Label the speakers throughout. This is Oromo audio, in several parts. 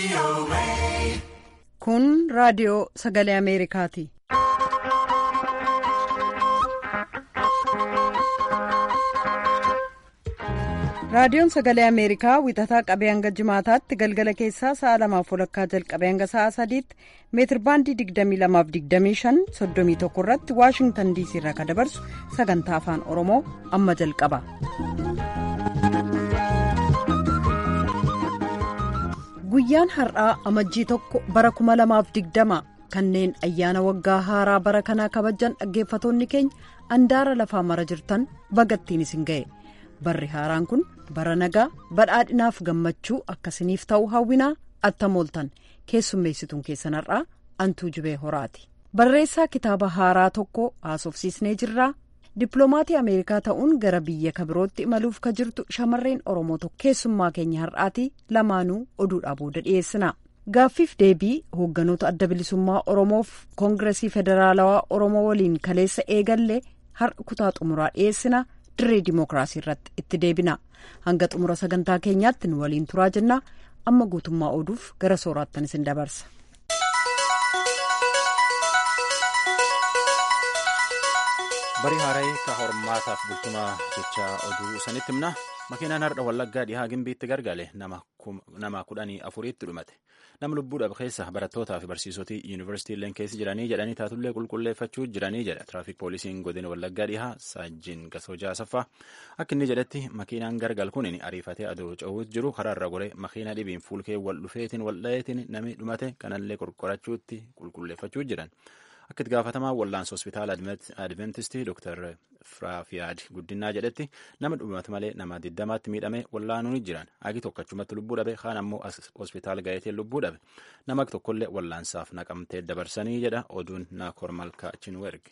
Speaker 1: Kun raadiyoo sagalee Ameerikaati. Raadiyoon sagalee Ameerikaa wixataa qabee hanga jimaataatti galgala keessaa sa'a lamaaf walakkaa jalqabee hanga sa'a sadiitti meetirbaandii 22-25 31 irratti Waashingtan diisii irraa kan dabarsu sagantaa afaan Oromoo amma jalqaba. Guyyaan har'aa amajjii tokko bara 2020 kanneen ayyaana waggaa haaraa bara kanaa kabajan dhaggeeffatoonni keenya andaara lafaa mara jirtan bagattiin isin ga'e. barri haaraan kun bara nagaa badhaadhinaaf gammachuu akkasiniif ta'u hawwinaa attamooltan keessummeessituun keessan har'aa antuu jibee horaati barreessaa kitaaba haaraa tokko haasofsiisnee jirraa dippiloomatii ameerikaa ta'uun gara biyya kabirootti imaluuf ka jirtu shamarreen oromoo tokko keessummaa keenya har'aati lamaanuu oduudhaa booda dhiyeessina gaaffiif deebii hoogganoota adda bilisummaa oromoof koongiresii federaalawaa oromoo waliin kaleessa eegallee har'a kutaa xumuraa dhiyeessina. dirree dimookiraasii irratti itti deebina hanga xumura sagantaa keenyaatti nu waliin turaa jenna amma guutummaa oduuf gara sooraattan isin dabarsa.
Speaker 2: barii haara'ee ka hormaataaf bultumaa jecha oduu sanitti himna makiinaan har'a wallaggaa dhihaa gimbiitti gargale nama kudhanii afuriitti dhumate nama lubbuudhaaf keessa barattootaa fi barsiisotii yuunivarsiitiileen keessa jiranii jedhanii taatullee qulqulleeffachuu jiranii jedha tiraafiik poolisiin godina wallaggaa dhihaa saajjiin gasoojaa asaffaa akka inni jedhetti makiinaan gargal kun ariifatee aduu ca'uut jiru karaarra gore makiina dhibiin fuulkee wal dhufeetiin wal dha'eetiin namni dhumate kanallee qorqorachuutti qulqulleeffachuu jiran. akka itti gaafatamaa wallaansa hospitaala adventistii dr firaafiyaad guddinaa jedhetti nama dhumate malee nama diddamaatti miidhame wallaanuun jiran agi tokkachumatti lubbuu dhabe kaan ammoo hospitaala gaheetiin lubbuu dhabe nama tokkollee wallaansaaf naqamtee dabarsanii jedha oduun na kormalkaa chinwerg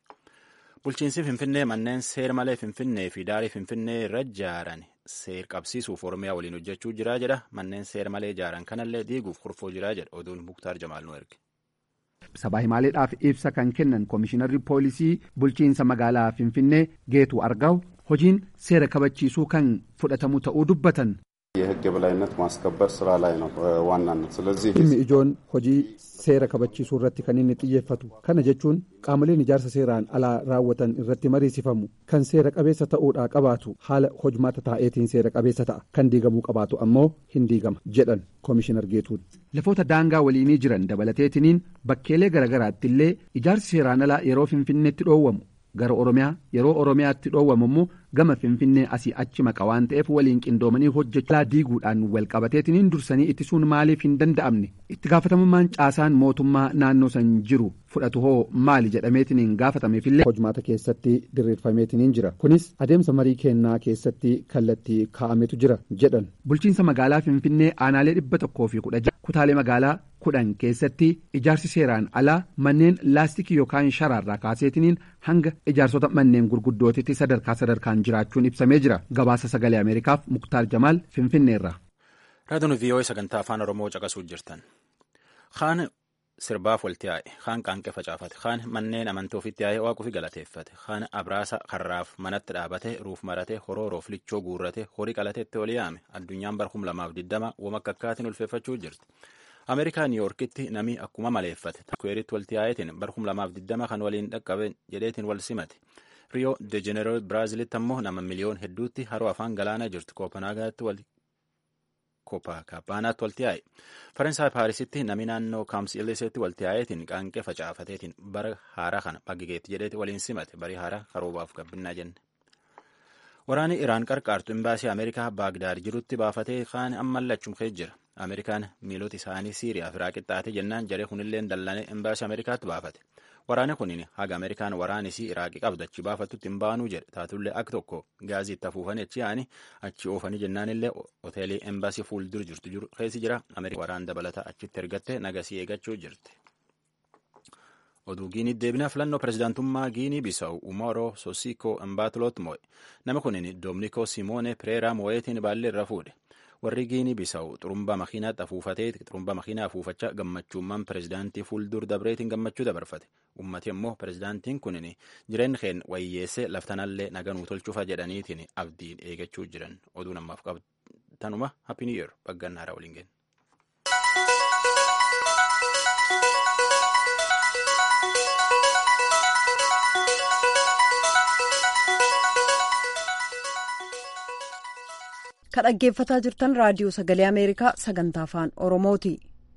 Speaker 2: bulchiinsi finfinnee manneen seer malee finfinnee fi daarii finfinnee irra ijaaran seer qabsiisuuf oromiyaa waliin hojjechuu jira jedha manneen seer malee ijaaran kanallee diiguuf kurfoo jira jedha oduun muktaar jamaal nu erge.
Speaker 3: sabaa himaaleedhaaf ibsa kan kennan koomishinarri poolisii bulchiinsa magaalaa finfinnee geetu argaa'u hojiin seera kabachiisuu kan fudhatamu ta'uu dubbatan.
Speaker 4: የህግ የበላይነት ማስከበር ስራ ላይ ነው ዋናነት ስለዚህ
Speaker 3: dhimmi ijoon hojii seera kabachiisuu irratti kan inni xiyyeeffatu kana jechuun qaamoleen ijaarsa seeraan alaa raawwatan irratti mariisifamu kan seera qabeessa ta'uudhaa qabaatu haala hojmaata taa'eetiin seera qabeessa ta'a kan diigamuu qabaatu ammoo hin diigama jedhan koomishinar geetuun. lafoota daangaa waliinii jiran dabalateetiniin bakkeelee garaagaraatti illee ijaarsi seeraan alaa yeroo finfinneetti dhoowwamu gara oromiyaa yeroo oromiyaatti dhoowwamu immoo gama finfinnee asii achi maqa waan ta'eef waliin qindoomanii hojjechaa diiguudhaan walqabateetiniin dursanii ittisuun maaliif hin danda'amne itti gaafatamummaan caasaan mootummaa naannoo san jiru fudhatu hoo maali jedhameetiniin gaafatameefillee hojmaata keessatti diriirfameetiniin jira kunis adeemsa marii kennaa keessatti kallattii kaa'ametu jira jedhan bulchiinsa magaalaa finfinnee aanaalee dhibba tokkoo fi kudha jaha kutaalee magaalaa kudhan keessatti ijaarsi seeraan alaa manneen laastikii yookaan sharaarraa kaaseetiniin hanga ijaarsota manneen gurguddootitti sadarkaa sadarkaan jiraachuun ibsamee jira gabaasa sagalee ameerikaaf muktaar jamaal finfinneerra.
Speaker 2: raadiyoon vii'oo'ee sagantaa afaan oromoo caqasuu jirtan kaan sirbaaf walitti yaa'e kaan qaanqee facaafate kaan manneen amantii ofitti yaa'ee waaquufi galateeffate kaan abraasa karraaf manatti dhaabate ruuf marate horooroof lichoo guurrate horii qalateetti oli yaame addunyaan bara kum lamaaf diddama wama akka akkaatiin ulfeeffachuu jirti. ameerikaa niiyorkitti namni akkuma maleeffate takweeritti walitti yaa'eetiin bara kum lamaaf diddama kan waliin dhaqqabe jedheetiin wal simate. Riyoo de Jeneral Biraazilitti ammoo nama miliyoon hedduutti haroo afaan galaanaa jirtu Koopanaagaatti wal Kooppaakaappaanaatti walitti yaa'e. Faransaay Paarisitti namni naannoo Kaamsiiliseetti walitti yaa'eetiin qaanqee facaafateetiin bara haaraa kana baggeetti jedheeti waliin simate barii haaraa karoobaaf gabbinaa jenne. Waraanni Iraan qarqaartu imbaasii Ameerikaa Baagdaad jirutti baafatee kaan ammallachuun ka'ee jira. Ameerikaan miilota isaanii Siiriyaaf irraa qixxaate jennaan jaree kunillee dallanee imbaasii Ameerikaatti baafate. Waraanni kunin haga Ameerikaan waraanisii Iraaqii qabdachi baafatutti hin baanuu jedhe taatullee akka tokko gaazii itti afuufanii achi yaa'anii achi oofanii jennaanillee hoteelii embaasii fuuldura jirtu jiru keessi jira Ameerikaan waraan dabalataa achitti ergatte nagasii eeggachuu jirti. Oduu Giinii deebinaa filannoo pirezidaantummaa Giinii Bisawu Umaroo Sosiko Mbaatulot mo'e. Nama kunin Dominikoo Simoone Pireeraa mo'eetiin baallee irra fuudhe. warri giinii bisawu xurumbaa makiinaatti afuufatee xurumbaa makiinaa afuufachaa gammachuummaan pirezidaantii fuuldur dabreetiin gammachuu dabarfate ummati immoo pirezidaantiin kunin jireenya keen wayyeessee laftanallee naganuu tolchuufa jedhaniitiin abdiin eegachuu jiran oduu namaaf qabatanuma happy new year baggannaara waliin ga'e.
Speaker 1: kan dhaggeeffataa jirtan raadiyoo sagalee ameerikaa sagantaa afaan oromooti.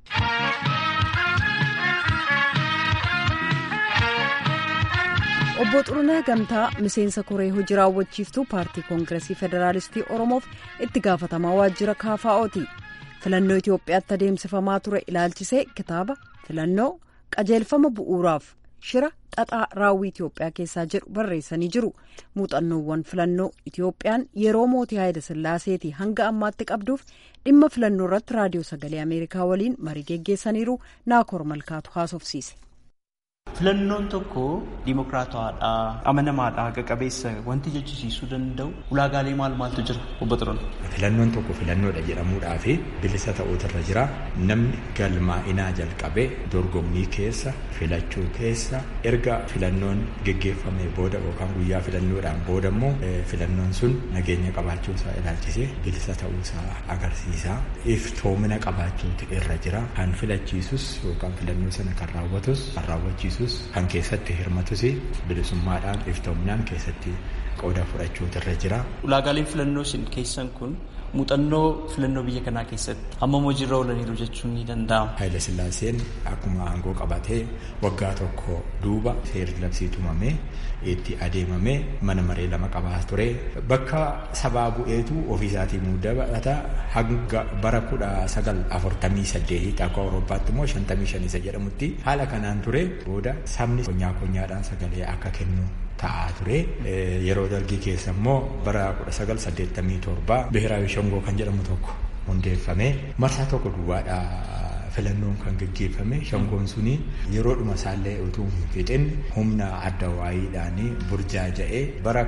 Speaker 1: obbo Xurunee Gamtaa miseensa koree hojii raawwachiiftuu paartii koongiresii federaalistii oromoof itti gaafatamaa waajjira kaafaa'ooti filannoo itiyoophiyaatti adeemsifamaa ture ilaalchisee kitaaba filannoo qajeelfama bu'uuraaf shira xaxaa raawwii itiyoophiyaa keessaa jedhu barreessanii jiru muuxannoowwan filannoo itiyoophiyaan yeroo mootii haayila sillaaseetii hanga ammaatti qabduuf dhimma filannoo irratti raadiyoo sagalee ameerikaa waliin marii geggeessaniiru naakoor malkaatu haasofsiise.
Speaker 5: Filannoon tokko dimokiraatawaadha, amanamaadha, haqa qabeessa wanti jechisiisuu danda'u ulaagaalee maal maaltu jira obbo Xiroon?
Speaker 6: Filannoon tokko filannoodha jedhamuudhaa fi bilisa ta'uutu irra jira. Namni galmaa'inaa jalqabee dorgommii keessa filachuu keessa erga filannoon geggeeffamee booda yookaan guyyaa filannoodhaan booda immoo filannoon sun nageenya qabaachuusaa ilaalchisee bilisa ta'uusaa agarsiisa. Iftoomina qabaachuutu irra jira. Kan filachiisus yookaan filannoo sana kan raawwatus kan raawwachiisus kan keessatti hirmatus bilisummaadhaan iftoominaan keessatti qooda fudhachuutu irra jira.
Speaker 5: Ulaagaaleen filannoo isin keessan kun muuxannoo filannoo biyya kanaa keessatti hammam hojiirra oolaniiru jechuun ni danda'ama.
Speaker 6: Haayila Sillaaseen akkuma aangoo qabatee waggaa tokko duuba seerri labsii tumamee itti adeemamee mana maree lama qabaa ture. Bakka sabaa bu'eetu ofiisaatii muudata hanga bara kudha sagal afurtamii saddeetii akka Awurooppaatti immoo shantamii shanisa jedhamutti haala kanaan ture booda sabni konyaa konyaadhaan sagalee akka kennu ta'aa ture yeroo dargii keessa immoo bara 1987 biheraawi shangoo kan jedhamu tokko hundeeffame marsaa tokko duwwaadha filannoon kan geggeeffame shangoon suni yeroodhuma isaallee utuu hin fixin humna adda waayiidhaan burjaaja'ee bara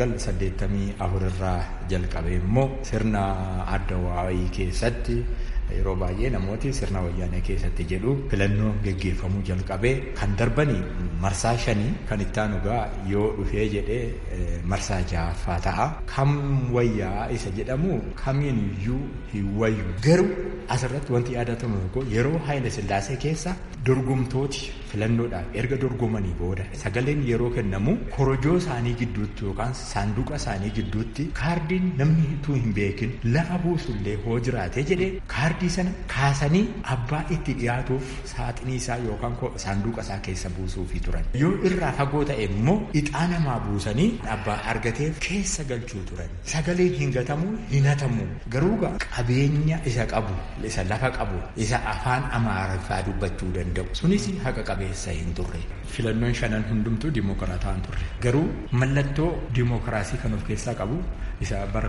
Speaker 6: 1984 irraa jalqabe immoo sirna adda waayii keessatti yeroo baay'ee namooti sirna wayyaanee keessatti jedhu filannoon geggeeffamuu jalqabee kan darbanii marsaa shanii kan itti aanugaa yoo dhufee jedhee marsaa ja'affaa ta'a. Kam wayyaa isa jedhamu kamiin iyyuu hin wayyu. Garuu asirratti wanti yaadatamu tokko yeroo Haayila Sillaasee keessa dorgomtooti filannoodhaaf erga dorgomanii booda sagaleen yeroo kennamu korojoo isaanii gidduutti yookaan saanduqa isaanii gidduutti kaardiin namni utuu hin beekin lafa buusullee hoo jiraate jedhee kaardii sana kaasanii abbaa itti dhiyaatuuf saaxinii isaa yookaan saanduqa isaa keessa buusuufi turan. Yoo irraa fagoo ta'e immoo ixaa namaa buusanii abbaa argateef keessa galchuu turan. Sagaleen hin gatamu hin hatamu garuu qabeenya isa qabu isa lafa qabu isa afaan amaariffaa dubbachuu danda'u sunis haqa qabeessa hin turre. Filannoon shanan hundumtuu dimokiraataa hin turre garuu mallattoo dimokiraasii kan of keessaa qabu isa bara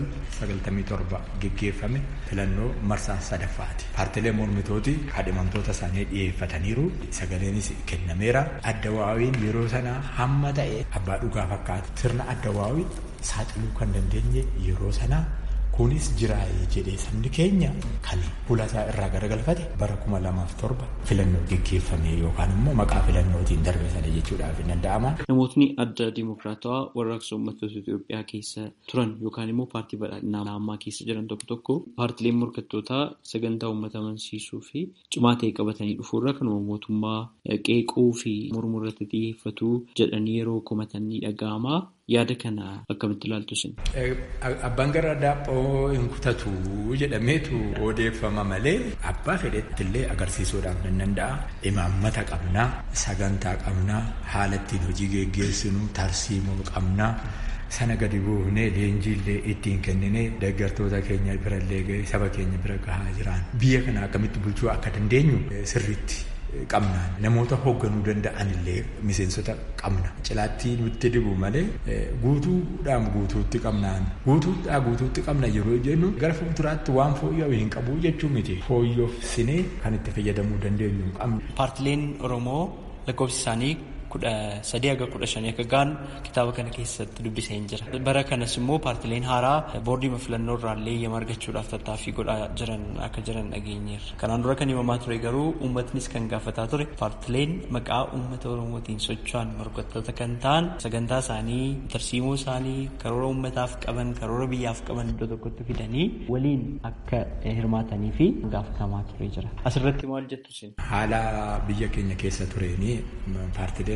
Speaker 6: 1997 geggeeffame filannoo marsaa sadaffaati. Paartilee mormitooti kadhimamtoota isaanii dhiyeeffataniiru sagaleenis kennameera. Adda waawiin yeroo sana hamma ta'e abbaa dhugaa fakkaata. Sirna adda waawii saaxiluu kan dandeenye yeroo sana kunis jiraayee jedhee sabni keenya kan fuulasaa irraa garagalfate bara kuma lamaaf torba filannoo geggeeffame yookaan immoo maqaa filannootiin darbe sana jechuudhaaf hin danda'ama.
Speaker 5: Namootni adda dimokiraatawaa warraaqsa uummattoota Itoophiyaa keessa turan yookaan immoo paartii badhaadhinaa ammaa keessa jiran tokko tokko paartileen morkattootaa sagantaa uummata amansiisuu fi cimaa ta'e qabatanii dhufuurra kanuma mootummaa qeequu fi mormuu irratti xiyyeeffatu jedhanii yeroo komatan ni dhaga'ama. Yaada kana akkamitti ilaaltu isin?
Speaker 6: Abbaan gara daaphoo hin kutatu jedhameetu odeeffama malee abbaa fedhetti illee agarsiisuudhaaf nan danda'a. Imaammata qabnaa, sagantaa qabnaa, haala ittiin hojii geggeessinu, tarsiimoo qabnaa. Sana gadi buufnee leenjiillee ittiin kenninee deeggartoota keenya birallee ga'ee saba keenya bira gahaa jiran. Biyya kana akkamitti bulchuu akka dandeenyu sirriitti qabna namoota hoogganuu danda'an illee miseensota qabna cilaatti nutti dibu malee guutuudhaan guutuutti qabnaan guutuudhaa guutuutti qabna yeroo jennu gara fuulduraatti waan fooyya'u hin qabu jechuu miti fooyyofsinee kan itti fayyadamuu dandeenyu qabna.
Speaker 5: Paartileen Oromoo lakkoofsi isaanii kudha sadii haga kudha shanii akka ga'an kitaaba kana keessatti dubbisee hin jira. Bara kanas immoo paartileen haaraa boordii filannoo irraallee eeyyama argachuudhaaf tattaaffii godhaa jiran akka jiran dhageenyeerra. Kanaan dura kan himamaa ture garuu uummatnis kan gaafataa ture paartileen maqaa uummata Oromootiin socho'an morkattoota kan ta'an sagantaa isaanii tarsiimoo isaanii karoora uummataaf qaban karoora biyyaaf qaban iddoo tokkotti fidanii waliin akka hirmaatanii fi gaafatamaa ture jira. Asirratti maal jettu isin?
Speaker 6: Haala biyya keenya keessa tureeni paartileen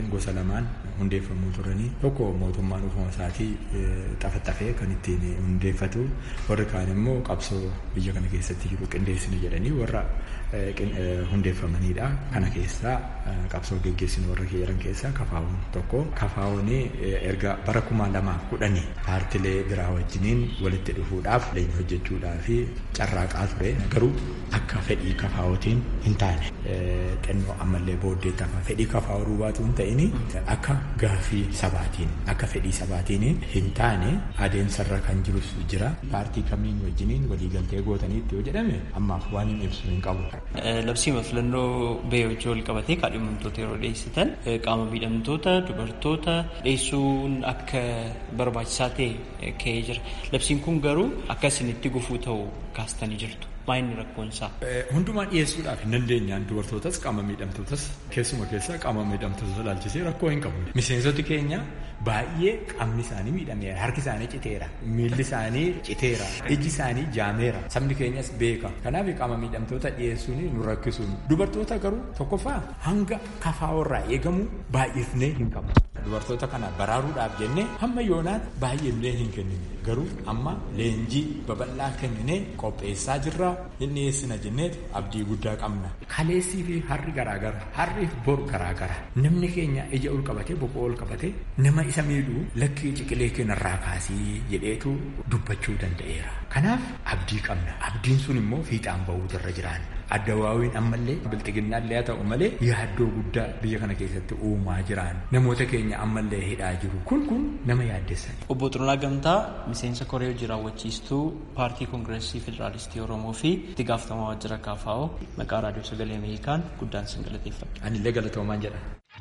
Speaker 6: paartileen gosa lamaan hundeeffamuu turanii tokko mootummaan ofuma isaatii xafaxafee kan ittiin hundeeffatu warri kaan immoo qabsoo biyya kana keessatti jiru qindeessina jedhanii warra hundeeffamanidha. Kana keessaa qabsoo geggeessinu warra jedhan keessaa kafaawwan tokko. Kafaawwan erga bara kuma lamaaf kudhanii paartilee biraa wajjiniin walitti dhufuudhaaf leenjii hojjechuudhaa fi carraaqaa ture. Garuu akka fedhii kafaawwatiin hin taane xinnoo ammallee booddee tafa fedhii kafaawwa duubaatu hin ta'in akka gaaffii sabaatiin akka fedhii sabaatiin hin taane adeemsarra kan jirus jira. Paartii kamiin wajjiniin waliigaltee gootaniitti yoo jedhame ammaaf waan hin ibsu hin qabu.
Speaker 5: Labsiima filannoo ba'ee wajjin wal qabatee kaadhimamtoota yeroo dhiyeessitan qaama miidhamtoota dubartoota dhiyeessuun akka barbaachisaa ta'e ka'ee jira. Labsiin kun garuu akka isinitti gufuu ta'u kaastanii jirtu. Maayinni rakkoon isaa.
Speaker 6: Hundumaa dhiyeessuudhaaf hin dandeenyaan dubartootas qaama miidhamtootas keessuma keessaa qaama miidhamtoota ilaalchisee rakkoo hin qabu. Miseensoti keenya baay'ee qaamni isaanii miidhameera harki isaanii citeera miilli isaanii citeera ijji isaanii jaameera sabni keenyas beeka kanaaf qaama miidhamtoota dhiyeessuun nu rakkisuun dubartoota garuu tokkoffaa hanga kafaawarraa eegamu baay'ifnee hin qabu. Dubartoota kana baraaruudhaaf jennee hamma yoonaatti baay'ifnee hin kennine garuu amma leenjii babal'aa kenninee qopheessaa jirra hin dhiyeessina jenneetu abdii guddaa qabna. Kaleessii fi harri garaagara harri fi boru garaagara namni keenya ija ol qabatee boqoo ol qabatee nama isa miidhuu lakkii ciqilee keenyarraa kaasii jedheetu dubbachuu danda'eera. Kanaaf abdii qabna. Abdiin sun immoo fiixaan bahuu irra jiraan. Addawaawiin ammallee bilxiginnaallee haa ta'u malee yaaddoo guddaa biyya kana keessatti uumaa jiraan. Namoota keenya ammallee hidhaa jiru. Kun kun nama yaaddessan.
Speaker 5: Obbo Xurunaa Gamtaa miseensa koree hojii raawwachiistuu paartii koongireesii federaalistii Oromoo fi itti gaafatamaa waajjira KFO maqaa raadiyoo sagalee Ameerikaan guddaan sin galateeffadha.
Speaker 6: Anillee galatoomaan jedha.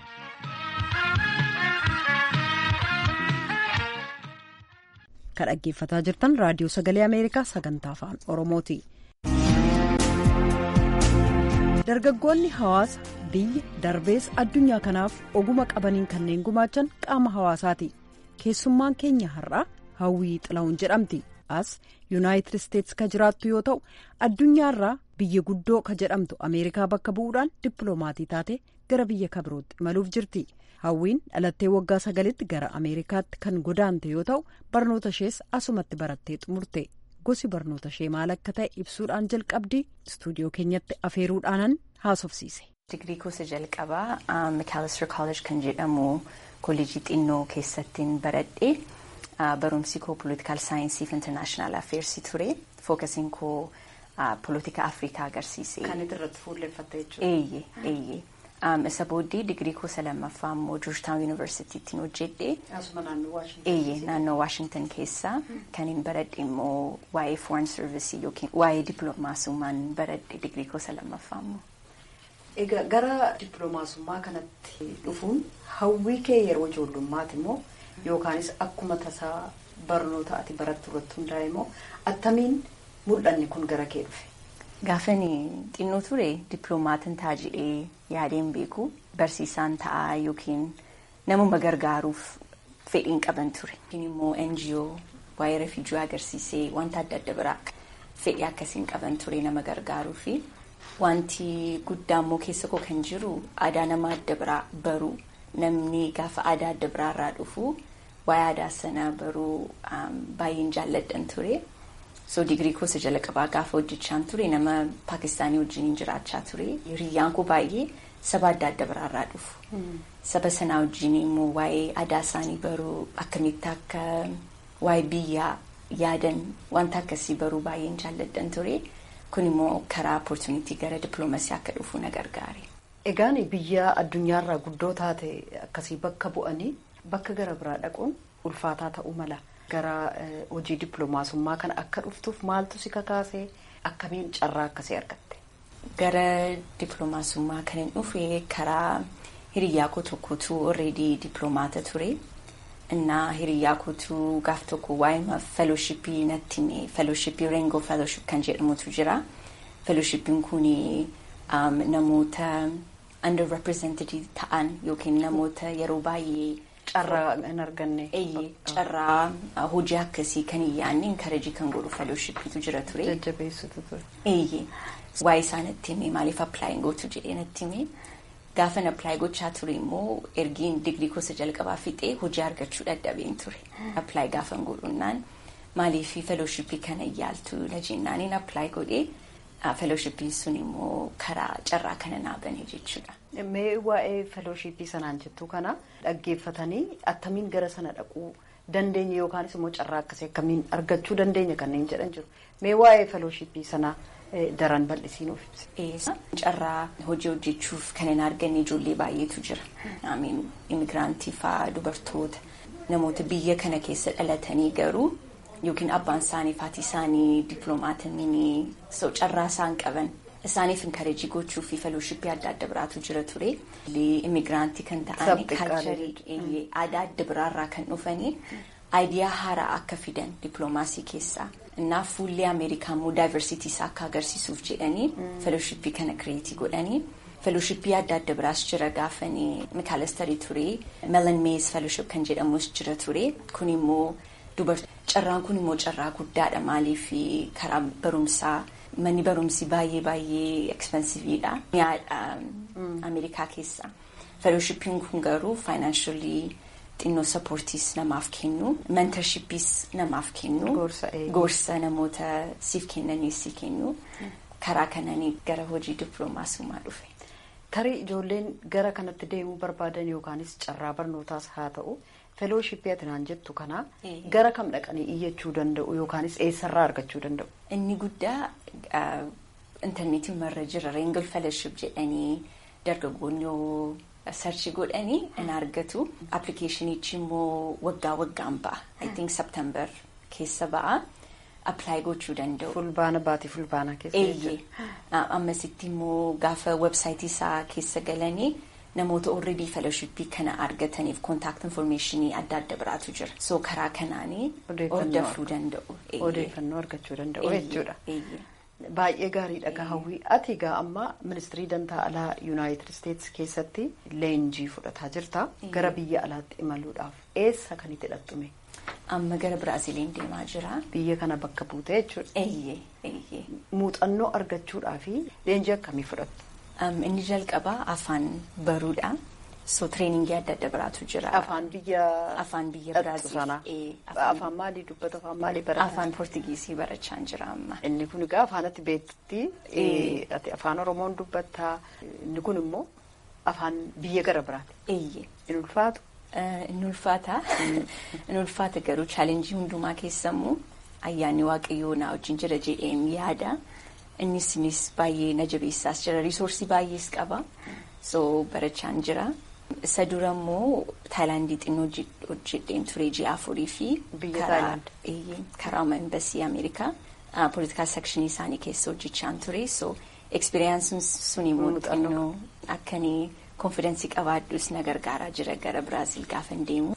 Speaker 1: Kan dhaggeeffataa jirtan raadiyoo sagalee Ameerikaa sagantaa afaan Oromooti. Dargaggoonni hawaasa biyya darbees addunyaa kanaaf oguma qabaniin kanneen gumaachan qaama hawaasaati. Keessummaan keenya har'aa hawwii xila'uun jedhamti. As Yuunaayitid Isteetsi ka jiraattu yoo ta'u addunyaarraa biyya guddoo ka jedhamtu Ameerikaa bakka bu'uudhaan dippiloomaatii taate gara biyya kabirootti imaluuf jirti. Hawwiin dhalattee waggaa sagalitti gara Ameerikaatti kan godaante yoo ta'u barnoota ishees asumatti barattee xumurte. Gosi barnoota ishee maal akka ta'e ibsuudhaan jalqabdi istuudiyoo keenyatti afeeruudhaanan haasofsiise.
Speaker 7: Digirii gosa jalqabaa Mikaalistar College kan jedhamu kolleejii xinnoo keessattiin baradhe barumsi koo politikaal saayinsii fi intarnaashinaal affeersii ture fookasiin koo politika afrikaa agarsiise.
Speaker 1: Kan irratti fuulleffatte jechuudha.
Speaker 7: Eeyyee eeyyee. Isa booddee digirii koo lammaffaa immoo Georgetown Universityttiin hojjedhe.
Speaker 1: Asuma naannoo Waashington.
Speaker 7: Eeyyee naannoo Waashington keessa kan hin baradhe immoo waa'ee foreign service yookiin waa'ee dippiloomaasummaan baradhe digirii koo lammaffaa immoo.
Speaker 1: Egaa gara dippiloomaasummaa kanatti dhufuun hawwii kee yeroo ijoollummaati immoo yookaanis akkuma tasaa barnoota ati barattu irratti hundaa'e immoo attamiin mul'anni kun gara kee dhufe?
Speaker 7: Gaafani xinnoo ture dippiloomaatiin ta'a jedhee yaadeen beeku barsiisaan ta'a yookiin namuma gargaaruuf fedhiin qaban ture. Yookiin immoo NGO waa'ee refuujii agarsiisee wanta adda adda biraa fedhii akkasiin qaban ture nama gargaaruu fi wanti guddaa immoo keessa koo kan jiru aadaa nama adda biraa baruu namni gaafa aadaa adda biraa irraa dhufu waa'ee aadaa sana baruu baay'een jaalladhan ture. so digirii koosa jala qabaa gaafa hojjechaan ture nama paakistaanii wajjin jiraachaa ture hiriyyaan koo baay'ee saba adda adda biraarraa dhufu saba sanaa wajjin immoo waa'ee aadaa isaanii baruu akkamitti akka waa'ee biyyaa yaadan wanta akkasii baruu baay'een jaalladhan ture kun immoo karaa opportunitii gara dippiloomasii akka dhufu na gargaare.
Speaker 1: Egaan biyya addunyaarraa guddoo taate akkasii bakka bu'anii bakka gara biraa dhaquun ulfaataa ta'uu mala. gara hojii dippiloomaasummaa kana akka dhuftuuf maaltu si kakaase akkamiin carraa akkasii argatte.
Speaker 7: Gara dippiloomaasummaa kan hin dhufe karaa hiriyyaa koo tokkotu already dippiloomaata ture. Innaa hiriyyaa kootu gaaf tokko waa'ee fellowshippii natti hime fellowshippii Rainbow fellowship kan jedhamutu jira. Fellowshippiin kun namoota underrepresented ta'an yookiin namoota yeroo baay'ee.
Speaker 1: Carraa hin arganne.
Speaker 7: Eeyyee carraa hojii akkasii kan hin yaadne inkarajii kan godhu fellowshippiitu jira ture.
Speaker 1: Jajjabeessutu ture.
Speaker 7: Eeyyee waa'ee isaa natti hime maaliif appilaayin gootu jedhee natti hime Gaafan appilaayi gochaa ture immoo ergiin digrii gosa jalqabaa fixee hojii argachuu dadhabeen ture. Appilaayi gaafan godhunnaan maaliif feelooshipii kana yaaltu na jennaaniin appilaayi godhee feelooshipiin sun immoo karaa carraa kana naa bane jechuudha.
Speaker 1: Mee waa'ee feelooshipii sanaan jettu kana dhaggeeffatanii attamiin gara sana dhaquu dandeenya yookaanis immoo carraa akkasii akkamiin argachuu dandeenya kanneen jedhan jiru. Mee waa'ee feelooshipii sanaa daran bal'isii nuuf ibsi.
Speaker 7: Carraa hojii hojjechuuf kan hin arganne ijoollee baay'eetu jira. Amiin imigiraantii fa'aa dubartoota namoota biyya kana keessa dhalatanii garuu yookiin abbaan isaanii fi isaanii dippiloomaatanii so carraa isaan qaban isaaniif inkareejii gochuu fi feelooshipii adda adda biraatu jira ture. Imigiraantii kan ta'an kaalcharii aadaa adda biraarraa kan dhufanii aayidiyaa haaraa akka fidan dippiloomaasii keessaa. Innaaf fuullee Ameerikaa immoo daayivarsiitii isaa akka agarsiisuuf jedhanii feelooshipii kana kireetii godhanii feelooshipii adda adda biraas jira gaafanii mikaalastarii ture melan mees feelooship kan jedhamus jira ture kun immoo carraan kun immoo carraa guddaadha maaliif karaa barumsaa manni barumsi baay'ee baay'ee ekspensiiviidha mi'aadha Ameerikaa keessa feelooshipiin kun garuu faayinaanshalii. xinnoo sappoortiis namaaf kennu mentorshippiis namaaf kennu gorsa namoota siif kennaniis si kennu karaa kananii gara hojii dippiloomaasummaa dhufe.
Speaker 1: Tarii ijoolleen gara kanatti deemuu barbaadan yookaanis carraa barnootaas haa ta'u feelooshipii ati naan jettu kana gara kam dhaqanii iyyachuu danda'u yookaanis eessarraa argachuu danda'u.
Speaker 7: Inni guddaa intarneetiin marra jira reengil feelooship jedhanii dargaggoonni sarchi godhanii in argatu appilikeeshinichi immoo waggaa waggaan ba'a i think september keessa ba'a appilaayi gochuu danda'u.
Speaker 1: fulbaana baatii fulbaana keessa
Speaker 7: jechuudha. ammasitti immoo gaafa websaayitii isaa keessa galanii namoota already feelooshipii kana argataniif kontaakt informeeshinii adda adda biraatu jira so karaa kanaanii hordofuu danda'u.
Speaker 1: odeeffannoo argachuu danda'u jechuudha. Baay'ee gaariidha gaawwii ati egaa amma ministirii dantaa alaa yuunaayitid isteetsi keessatti leenjii fudhataa jirta gara biyya alaatti imaluudhaaf eessa kan itti hidhattume.
Speaker 7: Amma gara Biraaziliin deemaa jira.
Speaker 1: Biyya kana bakka buutee jechuudha.
Speaker 7: Eeyyee eeyyee.
Speaker 1: Muuxannoo argachuudhaaf leenjii akkamii fudhattu?
Speaker 7: Inni jalqabaa afaan baruudha. So treeningii adda adda biraatu jira.
Speaker 1: Afaan biyya.
Speaker 7: Afaan biyya Biraazil.
Speaker 1: Afaan maalii dubbata afaan maalii barata?
Speaker 7: Afaan Poortugiisii barachaa jira amma.
Speaker 1: Inni kun egaa afaan ati beektutti ati afaan Oromoon dubbatta inni kun immoo afaan biyya gara biraati.
Speaker 7: Eeyyee.
Speaker 1: In ulfaatu?
Speaker 7: In ulfaata. In ulfaata garuu chaalenjii hundumaa keessammoo ayyaanni waaqayyoo na wajjin jira jedheen yaada. Innis innis baay'ee na jabeessaas jira. Risoorsii baay'ees qaba. So barachaan jira. Isa dura immoo Taayilaandii xinnoo hojjedheen ture ji'a afurii fi
Speaker 1: Biyya Taayilaand.
Speaker 7: karaa embasii Ameerikaa poolitikaal sekshinii isaanii keessa hojjechaan ture. So ekspiriyaansiin sun immoo xinnoo akkanii konfidensii qabaadhus na gargaaraa jira gara Biraazil gaafa deemu.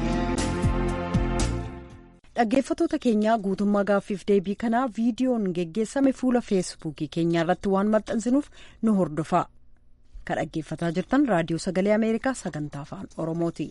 Speaker 1: Dhaggeeffattoota keenyaa guutummaa gaaffiif deebii kanaa viidiyoon geggeessame fuula feesbuukii keenyaa irratti waan maxxansinuuf nu hordofaa. Kan dhaggeeffataa jirtan raadiyoo sagalee Ameerikaa sagantaa afaan Oromooti.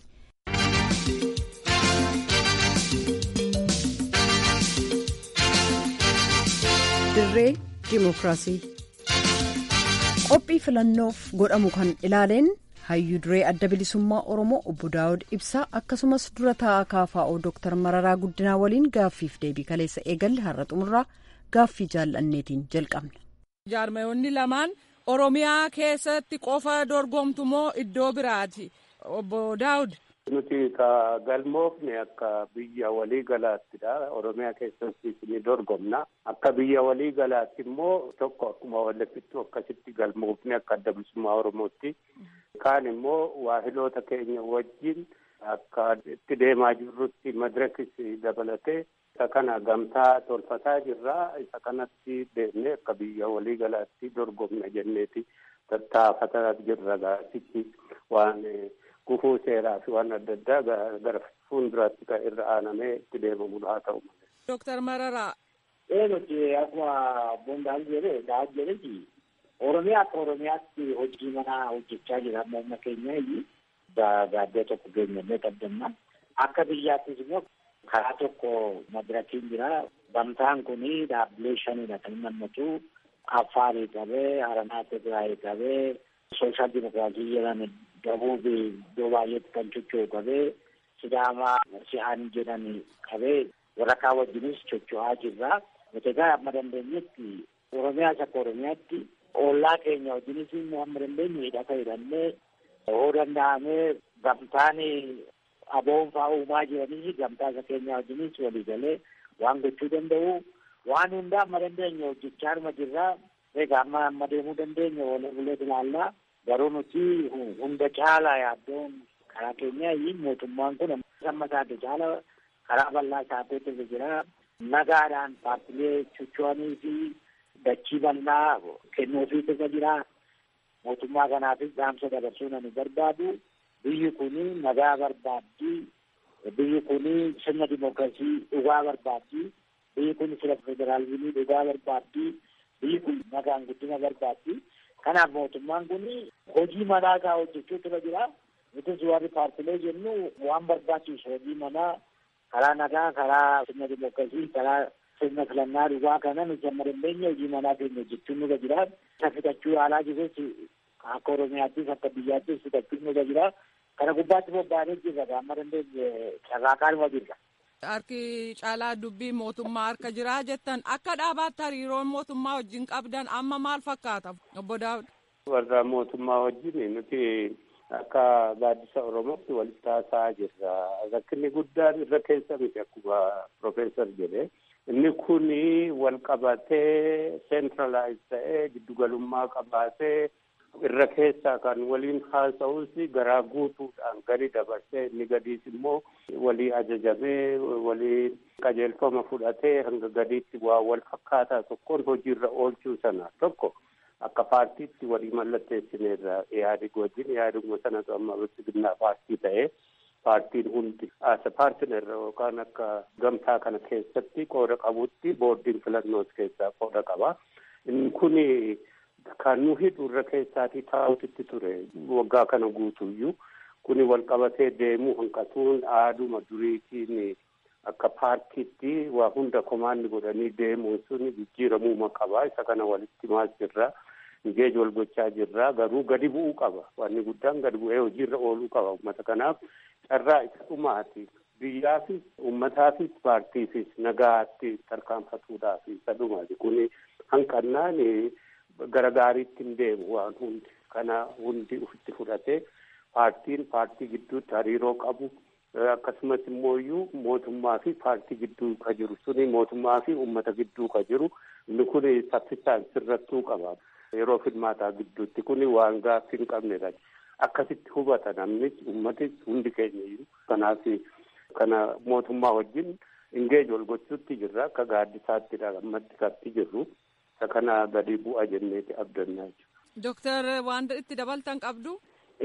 Speaker 1: Dirree Dimookiraasii Qophii filannoof godhamu kan ilaaleen hayyuu duree adda bilisummaa Oromoo obbo Daawud Ibsaa akkasumas dura taa'aa KFO Dooktar Mararaa Guddinaa waliin gaaffiif deebii kaleessa eegalle har'a xumurraa gaaffii jaallanneetiin jalqabna.
Speaker 8: Jaarmayoonni lamaan Oromiyaa keessatti qofa dorgomtu moo iddoo biraati? Obbo Daawud.
Speaker 9: Nuti ka galmoofne akka biyya walii galaattidha. Oromiyaa keessatti ni dorgomna. Akka biyya walii galaatti immoo tokko akkuma walitti akkasitti galmoofne akka adda bilisummaa Oromootti. Kaan immoo waahiloota keenya wajjin akka itti deemaa jirrutti madirakis dabalatee isa kana gamtaa tolfataa jirra. Isa kanatti deemnee akka biyya walii galaatti dorgomna jenneeti tattaafataa jirra gaasitti waan gufuu seeraa fi waan adda addaa gara fuulduraatti kan irra aanamee itti deemamudha haa ta'u malee.
Speaker 8: Dooktar Mararaa.
Speaker 10: Ee nuti akkuma Boondaan jedhee dhaa jedheeti Oromiyaa akka Oromiyaatti hojii manaa hojjechaa jira amma humna keenya gaaddee tokko geenyannee qabdanna. Akka biyyaattis immoo karaa tokko madirakiin jira. Gamtaan kuni dhaabbilee shanidha kan hammatu. Affaarii qabee, Haranaa Tigraayii qabee, sooshaal dimokiraasii jedhan dabuuf iddoo baay'eetti kan socho'u qabee sidaamaa si'aan jedhan qabee waraqaa wajjinis socho'aa jirra. Nuti egaa amma dandeenyetti Oromiyaas akka Oromiyaatti ollaa keenya wajjinis immoo amma dandeenye hidhata hidhannee yoo danda'amee gamtaan aboon fa'aa uumaa jiranii gamtaa isa keenya wajjinis walii galee waan gochuu danda'u waan hundaa amma dandeenye hojjechaa arma jirraa egaa amma amma deemuu dandeenya wal bulee ilaallaa garuu nuti hunda caalaa yaaddoon karaa keenya mootummaan kun amma isaati caala karaa bal'aa isaatti jira nagaadhaan paartilee socho'anii fi dachii bal'aa kennuufii irra jira mootummaa kanaafis dhaamsa dabarsuu nani barbaadu biyyi kuni nagaa barbaaddi biyyi kuni sirna dimookiraasii dhugaa barbaaddi biyyi kun sirna federaalizimii dhugaa barbaaddi biyyi kun nagaan guddina barbaaddi kanaaf mootummaan kun hojii manaa isaa hojjechuutu irra jira nutis warri paartilee jennu waan barbaachisu hojii manaa karaa nagaa karaa sirna dimookiraasii karaa sirna filannaa dhugaa kana nuti amma dandeenya hojii manaa keenya hojjechuun nurra jira isa fixachuu yaalaa jirus akka oromiyaattis akka biyyaattis fixachuun nurra jira kana gubbaatti bobba'anii jirra amma dandeenye carraaqaanuma jirra.
Speaker 8: Harki caalaa dubbii mootummaa harka jiraa jettan akka dhaabaatti hariiroon mootummaa wajjin qabdan amma maal fakkaata obbo Daawud?
Speaker 9: Warra mootummaa wajjin nuti akka gaaddisa Oromootti walitti haasa'aa jirra. Rakkinni guddaan irra keessa miti akkuma Profeesar jedhe. Inni kun wal qabatee seentiralaayiz ta'ee giddugalummaa qabaatee irra keessaa kan waliin haasa'us garaa guutuudhaan gadi dabarsee inni gadiis immoo walii ajajamee walii qajeelfama fudhatee hanga gadiitti waa wal fakkaataa tokkoon hojiirra oolchuu sana tokko akka paartiitti walii mallatteessineerra Ihaadig wajjin Ihaadiguma sanatu amma bilchiginnaa paartii ta'ee paartiin hundi as paartinerra yookaan akka gamtaa kana keessatti qooda qabutti boordiin filannoos keessaa qooda qaba. Inni kun kan nu hidhu irra keessaatii taa'utti ture waggaa kana guutuyyuu kun wal qabatee deemuu hanqatuun aaduma duriitiin akka paartiitti waa hunda komaanni godhanii deemuun sun jijjiiramuuma qaba isa kana walitti maas jirra. Nigeej wal gochaa jirra garuu gadi bu'uu qaba wanni guddaan gadi bu'ee hojiirra ooluu qaba uummata kanaaf carraa isa dhumaati biyyaafis uummataafis paartiifis nagaatti tarkaanfatuudhaaf isa dhumaati kun hanqannaan gara gaariitti hin deemu waan hundi kana hundi ufitti fudhatee paartiin paartii gidduutti hariiroo qabu akkasumas immoo iyyuu mootummaa fi paartii gidduu ka jiru suni mootummaa fi uummata gidduu ka jiru inni kun saffisaan sirrattuu qaba. yeroo filmaataa gidduutti kun waan gaaffii hin qabnedha. Akkasitti hubata namnis uummatis hundi keenya iyyuu kanaaf kana mootummaa wajjin ingeej wal gochuutti jirra akka gaaddisaatti ammatti katti jirru isa kana gadi bu'a jenneeti abdannaa jechuudha.
Speaker 8: Dooktar waan itti dabaltan qabdu.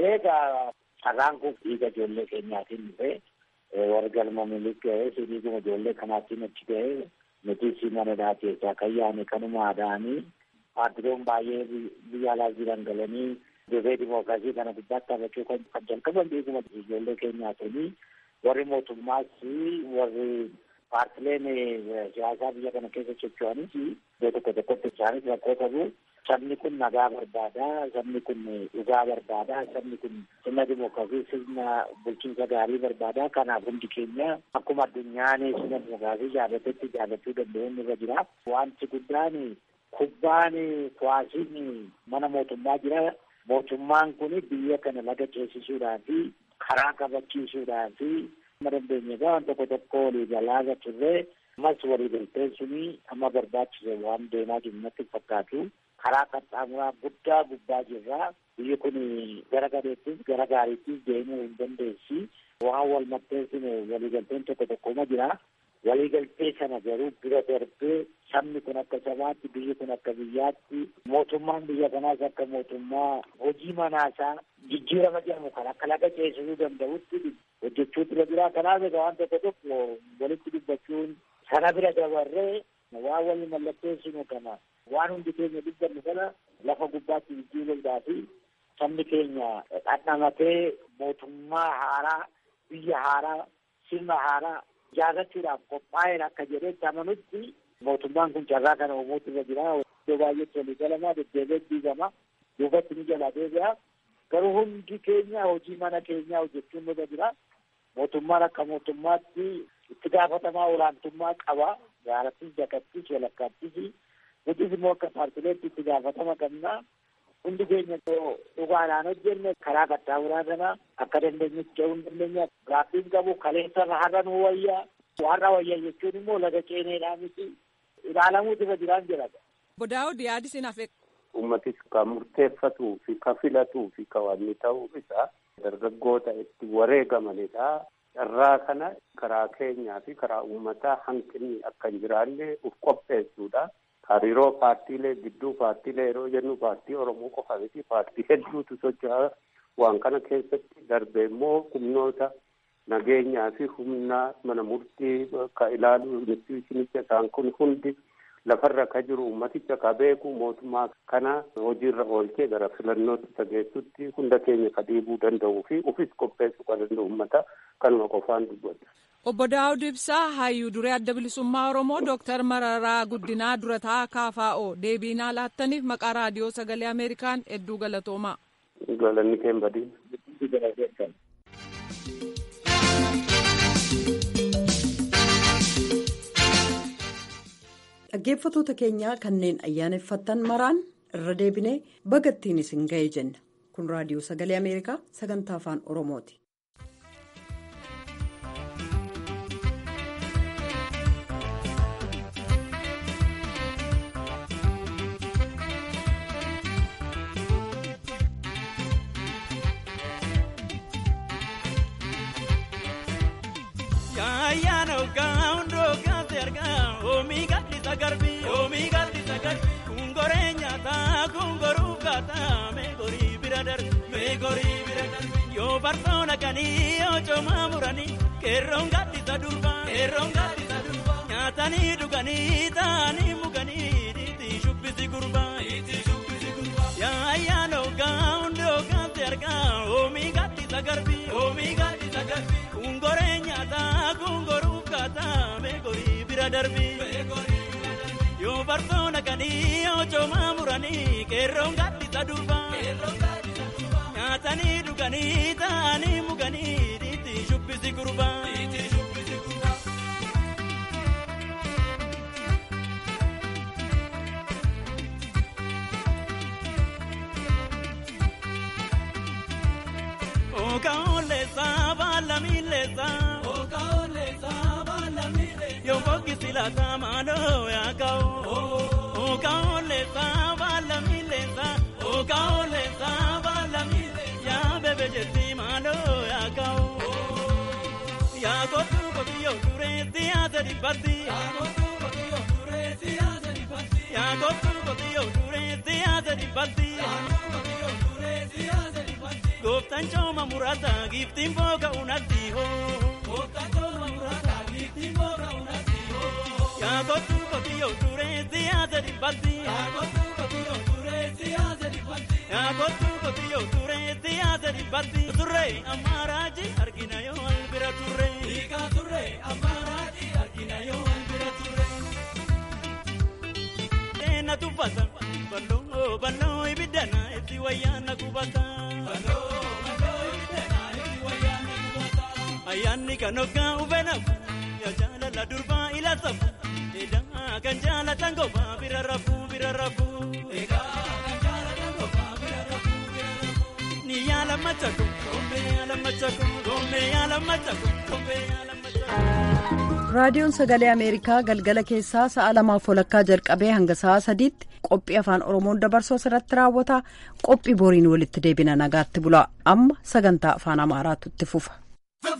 Speaker 10: Egaa carraan kun dhiiga ijoollee keenyaatiin dhufe warra galma milik ga'ee dhiiguma ijoollee kanaatiin achi ga'ee nuti si manadhaa keessaa kan yaane kanuma aadaanii paartileen baay'ee biyya alaa jiran galanii dirree dimookiraasii kana gubbaatti taphachuu kan jalqaban dhiiguma ijoollee keenyaatiin warri mootummaas warri paartileen siyaasaa biyya kana keessa socho'anis iddoo tokko tokkotti isaanis rakkoo qabu. Sabni kun nagaa barbaada. Sabni kun dhugaa barbaada. Sabni kun sirna dimookiraasii sirna bulchiinsa gaarii barbaada. Kanaaf hundi keenya akkuma addunyaan sirna dimookiraasii jaallatetti jaallachuu danda'uun irra jira. Wanti guddaan kubbaan kuwaasiin mana mootummaa jira. Mootummaan kun biyya kana laga ceesisuudhaa fi karaa kabachiisuudhaa fi amma dandeenye waan tokko tokko walii galaa turre ammas walii galteen suni amma barbaachise waan deemaa jiru natti fakkaatu. karaa qaxxaamuraa guddaa gubbaa jirra. Biyyi kun gara gadeettis gara gaariittis deemuu hin dandeessi. Waan wal maxxansine waliigalteen tokko tokkoma jira. Waliigaltee sana garuu bira darbee sabni kun akka sabaatti biyyi kun akka biyyaatti mootummaan biyya kanaas akka mootummaa hojii manaasaa jijjiirama jedhamu kan akka laga ceesisuu danda'utti hojjechuutu irra jira. Kanaaf egaa waan tokko tokko walitti dubbachuun sana bira dabarree waan walii mallatteessinu kana waan hundi keenya dubbannu kana lafa gubbaatti jijjiiruudhaa fi sabni keenya dhandhamatee mootummaa haaraa biyya haaraa sirna haaraa ijaarrachuudhaaf qophaa'een akka jedhetti amanutti mootummaan kun carraa kana uumuutu irra jira. Iddoo baay'eetti walii galamaa deddeebi'ee diigama. duubatti ni jala deebi'a. Garuu hundi keenya hojii mana keenyaa hojjechuun nurra jira. Mootummaan akka mootummaatti itti gaafatamaa olaantummaa qaba. Gaarattis, jakattis, walakkaattis. Nutis immoo akka paartileetti itti gaafatama qabna. Hundi keenya dhugaadhaan hojjenne karaa qaxxaamuraa kana akka dandeenyutti ce'uu hin dandeenya. Gaaffiin qabu kaleessa har'a nu wayyaa. Har'a wayyaa jechuun immoo laga ceeneedhaa miti. Ilaalamuutu irra jiraan jedhama.
Speaker 8: Bodaa'uu yaadi sin hafe.
Speaker 9: Uummatis kan murteeffatuu fi kan filatuu fi kan wanni ta'uu isaa dargaggoota itti wareegamanidha. Carraa kana karaa keenyaa fi karaa uummataa hanqinni akka hin jiraanne uf qopheessuudha. Hariiroo paartiilee gidduu paartiilee yeroo jennu paartii Oromoo qofa miti paartii hedduutu socho'a. Waan kana keessatti darbe immoo humnoota nageenyaa fi humna mana murtii ka ilaalu institushinicha isaan kun hundi lafarra ka jiru ummaticha ka beeku mootummaa kana hojiirra oolchee gara filannootti tageessutti hunda keenya ka dhiibuu danda'uu fi ufis qopheessuu kan danda'u ummata kanuma qofaan dubbata.
Speaker 8: Obbo Daawud Ibsaa hayyuu duree adda bilisummaa Oromoo Dooktar Mararaa Guddinaa durataa KFO deebiinaa laattaniif maqaa raadiyoo sagalee Ameerikaan hedduu galatoomaa.
Speaker 9: Galanni keen badii.
Speaker 1: Dhaggeeffatoota keenyaa kanneen ayyaaneffattan maraan irra deebinee bagattiin isin ga'e jenna. Kun raadiyoo sagalee Ameerikaa sagantaa afaan Oromooti.
Speaker 11: Kungoree nyaataa kungoruu kaataa meegorii bira darbe meegorii bira darbe yoo barsoona kanii yoo coomaa muranii qeerroon gaaddisa durbaa qeerroon gaaddisa durbaa nyaatanii dhuganii taa'anii muganii dhiitii shubbisi gurbaa dhiitii shubbisi gurbaa yaa ayyaana ogaa hundi ogaatti argaa oomii gaaddisa garbii oomii gaaddisa garbii kungoree nyaataa kungoruu kaataa meegorii bira darbii meegorii. Yoo barsoona kanii yoo coomaa muranii qeerroon gaaddisa durbaa nyaatanii dhuganii taa'anii muganii dhiitii shubbisi gurbaa. Okaolesa baalamilesa. Okaolesa baalamilesa. Yoo fokkisi laata maaloo yaa ka'oo. Okaolesa baalamilesa. Okaolesa baalamilesa. Yaa bebe jetti maaloo yaa ka'oo. Yaa kootu kotiyyoo turee siyaasa dhibbatti. Yaa kootu kotiyyoo turee siyaasa dhibbatti. Yaa kootu kotiyyoo turee siyaasa dhibbatti. Yaa kootu kotiyyoo turee siyaasa dhibbatti. Gooftaan cooma muraasaa giiftiin booga unatti hoo. Gooftaan cooma muraasaa giiftiin booga unatti hoo. Yaa kootu kotiyyoo turee siyaasa dhibbatti. Yaa kootu kotiyyoo turee siyaasa dhibbatti. Yaa kootu kotiyyoo turee siyaasa dhibbatti. Turree ammaaraaji argina yoo wal bira turree. Hiikaa turree ammaaraaji argina yoo wal bira turree. Deena tuffata balloo balloo ibiddana itti wayyaana qubata. Balloo balloo ibiddana itti wayyaana qubata. Ayyaanni kan hoggaa ufeenafu yaa jaalala durbaa ila safu. Eedaa kan jaalatan gofaa bira rafuu bira rafuu. Eedaa kan jaalatan gofaa bira rafuu bira rafuu. Ni yaala machako gombee yaala machako gombee yaala machako gombee yaala machako.
Speaker 1: raadiyoon sagalee ameerikaa galgala keessaa sa'a lamaaf walakkaa jalqabee hanga sa'a sadiitti qophii afaan oromoon dabarsuu irratti raawwata qophii boriin walitti deebina nagaatti bula amma sagantaa afaan amaaraatu itti fufa.